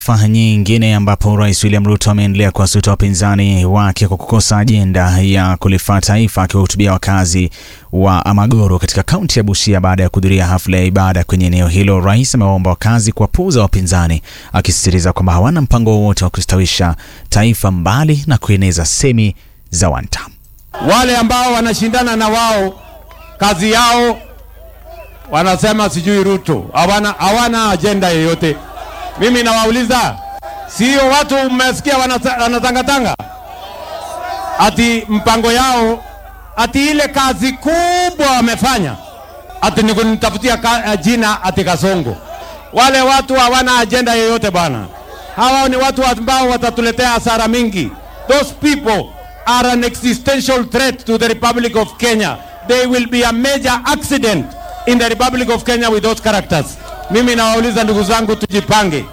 Taarifa nyingine ambapo Rais William Ruto ameendelea kuwasuta wapinzani wake kwa kukosa ajenda ya kulifaa taifa, akiwahutubia wakazi wa Amagoro katika kaunti ya Busia baada ya kuhudhuria hafla ya ibada kwenye eneo hilo. Rais amewaomba wakazi kuwapuuza wapinzani, akisisitiza kwamba hawana mpango wowote wa kustawisha taifa mbali na kueneza semi za one term. Wale ambao wanashindana na wao kazi yao wanasema sijui Ruto, hawana hawana ajenda yoyote. Mimi nawauliza, sio watu mmesikia wanata- wanatangatanga ati mpango yao ati ile kazi kubwa wamefanya ati ni kunitafutia ka, jina ati Kasongo. Wale watu hawana ajenda yoyote bwana. Hawa ni watu ambao watatuletea hasara mingi. Those people are an existential threat to the Republic of Kenya. They will be a major accident in the Republic of Kenya with those characters. Mimi nawauliza ndugu zangu, tujipange.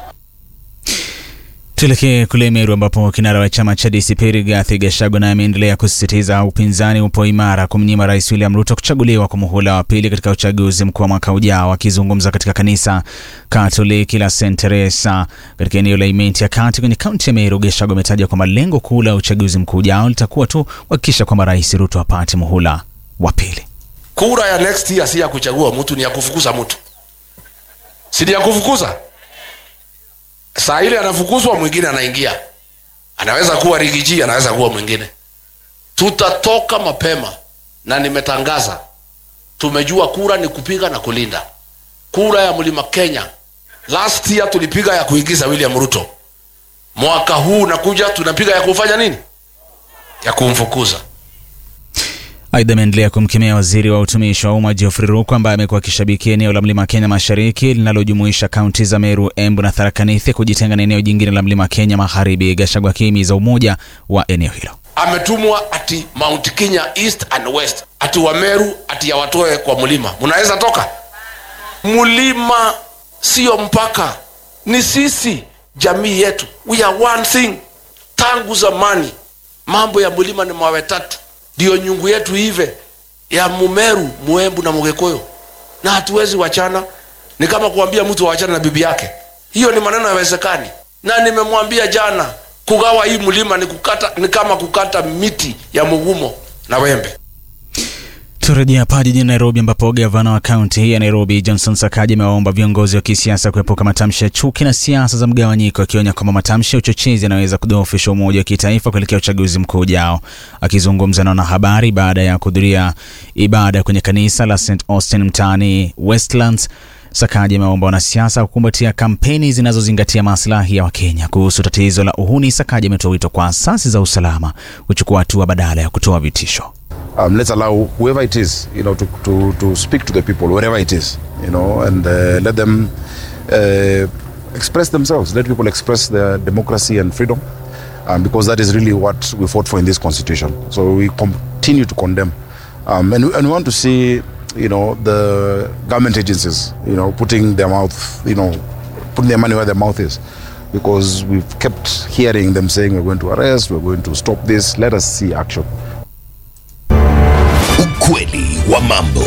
Tuelekee kule Meru ambapo kinara wa chama cha DCP Rigathi Gachagua naye ameendelea kusisitiza upinzani upo imara kumnyima Rais William Ruto kuchaguliwa kwa muhula wa pili katika uchaguzi mkuu wa mwaka ujao. Akizungumza katika kanisa Katoliki la St Teresa katika eneo la Imenti ya kati kwenye kaunti ya Meru, Gachagua ametaja kwamba lengo kuu la uchaguzi mkuu ujao litakuwa tu kuhakikisha kwamba Rais Ruto apate muhula wa pili. Kura ya next year si ya kuchagua mtu, ni ya kufukuza mtu, si ni ya kufukuza. Saa ile anafukuzwa, mwingine anaingia, anaweza kuwa Rigiji, anaweza kuwa mwingine. Tutatoka mapema, na nimetangaza, tumejua kura ni kupiga na kulinda. Kura ya mlima Kenya last year tulipiga ya kuingiza William Ruto, mwaka huu nakuja tunapiga ya kufanya nini? Ya kumfukuza. Aidha, ameendelea kumkemea waziri wa utumishi wa umma Geoffrey Ruku ambaye amekuwa akishabikia eneo la mlima Kenya mashariki linalojumuisha kaunti za Meru, Embu na Tharaka Nithi kujitenga na eneo jingine la mlima Kenya magharibi. Gachagua akihimiza umoja wa eneo hilo. ametumwa ati Mount Kenya East and West, ati Wameru ati yawatoe kwa mlima. Mnaweza toka mlima, sio mpaka, ni sisi, jamii yetu, we are one thing. Tangu zamani mambo ya mlima ni mawe tatu, ndio nyungu yetu ive ya Mumeru, Muembu na Mugikuyu, na hatuwezi wachana. Ni kama kuambia mtu wachana na bibi yake, hiyo ni maneno yawezekani. Na nimemwambia jana, kugawa hii mlima ni kukata, ni kama kukata miti ya mugumo na wembe. Turejea hapa jijini Nairobi ambapo gavana wa kaunti hii ya Nairobi Johnson Sakaja amewaomba viongozi wa kisiasa kuepuka matamshi ya chuki na siasa za mgawanyiko, akionya kwamba matamshi ya uchochezi yanaweza kudhoofisha umoja wa kitaifa kuelekea uchaguzi mkuu ujao. Akizungumza na wanahabari baada ya kuhudhuria ibada kwenye kanisa la St Austin mtaani Westlands, Sakaja amewaomba wanasiasa kukumbatia kampeni zinazozingatia maslahi ya Wakenya. Kuhusu tatizo la uhuni, Sakaja ametoa wito kwa asasi za usalama kuchukua hatua badala ya kutoa vitisho. um, let's allow whoever it is, you know, to, to, to speak to the people, wherever it is, you know, and uh, let them uh, express themselves. Let people express their democracy and freedom, um, because that is really what we fought for in this constitution. So we continue to condemn, um, and, we- and we want to see, you know, the government agencies, you know, putting their mouth, you know, putting their money where their mouth is. Because we've kept hearing them saying we're going to arrest, we're going to stop this. Let us see action. Ukweli wa mambo.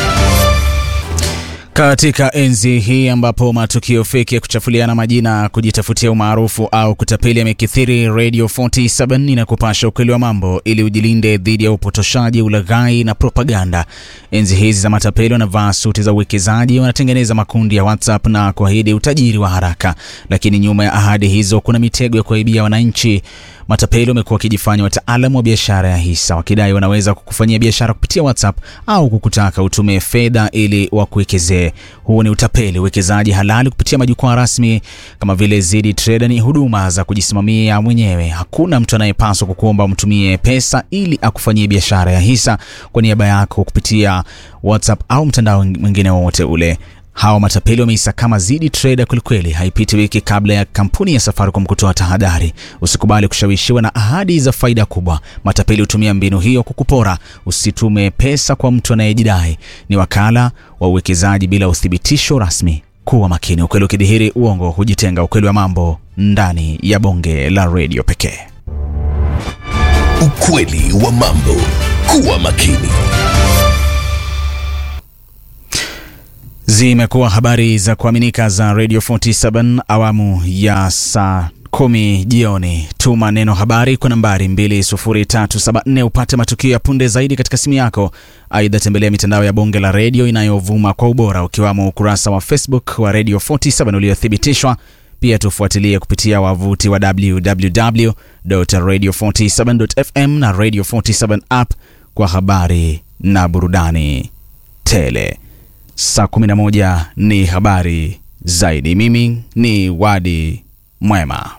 Katika enzi hii ambapo matukio feki ya kuchafuliana majina, kujitafutia umaarufu au kutapeli yamekithiri, Radio 47 inakupasha ukweli wa mambo ili ujilinde dhidi ya upotoshaji, ulaghai na propaganda. Enzi hizi za matapeli wanavaa suti za uwekezaji, wanatengeneza makundi ya WhatsApp na kuahidi utajiri wa haraka, lakini nyuma ya ahadi hizo kuna mitego ya kuwaibia wananchi. Matapeli wamekuwa wakijifanya wataalamu wa biashara ya hisa, wakidai wanaweza kukufanyia biashara kupitia WhatsApp au kukutaka utume fedha ili wakuwekezee. Huu ni utapeli. Uwekezaji halali kupitia majukwaa rasmi kama vile Zidi Trader ni huduma za kujisimamia mwenyewe. Hakuna mtu anayepaswa kukuomba umtumie pesa ili akufanyie biashara ya hisa kwa niaba yako kupitia WhatsApp au mtandao mwingine wowote ule. Hawa matapeli wameisakama Zidi Trader kwelikweli. Haipiti wiki kabla ya kampuni ya Safaricom kutoa tahadhari: usikubali kushawishiwa na ahadi za faida kubwa. Matapeli hutumia mbinu hiyo kukupora. Usitume pesa kwa mtu anayejidai ni wakala wa uwekezaji bila uthibitisho rasmi. Kuwa makini, ukweli ukidhihiri, uongo hujitenga. Ukweli wa mambo ndani ya bonge la redio pekee. Ukweli wa mambo. Kuwa makini. Zimekuwa habari za kuaminika za Radio 47 awamu ya saa kumi jioni. Tuma neno habari kwa nambari 20374 upate matukio ya punde zaidi katika simu yako. Aidha, tembelea mitandao ya bonge la redio inayovuma kwa ubora ukiwamo ukurasa wa Facebook wa Radio 47 uliothibitishwa. Pia tufuatilie kupitia wavuti wa www.radio47.fm na Radio 47 app kwa habari na burudani tele. Saa 11 ni habari zaidi. Mimi ni Wadi Mwema.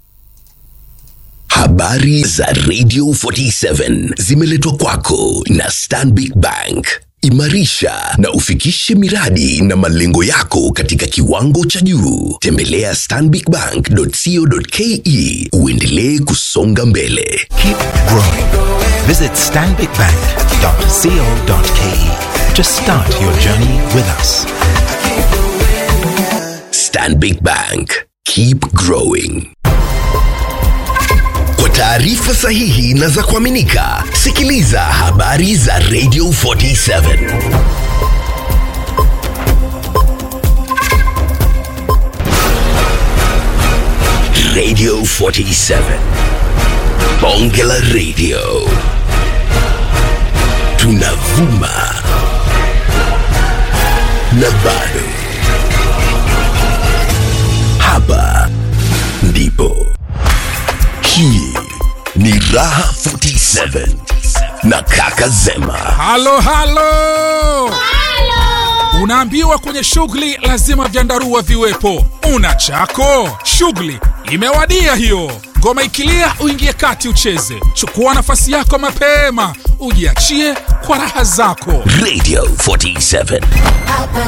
Habari za Radio 47 zimeletwa kwako na Stanbic Bank. Imarisha na ufikishe miradi na malengo yako katika kiwango cha juu. Tembelea stanbicbank.co.ke uendelee kusonga mbele. Keep growing. Visit stanbicbank.co.ke to start your journey with us. Stanbic Bank. Keep growing. Kwa taarifa sahihi na za kuaminika, sikiliza habari za Radio 47. Radio 47. Bonge la Radio. Tunavuma na bado. Hapa ndipo. Hii ni Raha 47 na Kaka Zema. halo halo unaambiwa kwenye shughuli lazima vyandarua viwepo una chako shughuli imewadia hiyo ngoma ikilia uingie kati ucheze chukua nafasi yako mapema ujiachie kwa raha zako Radio 47. Hapa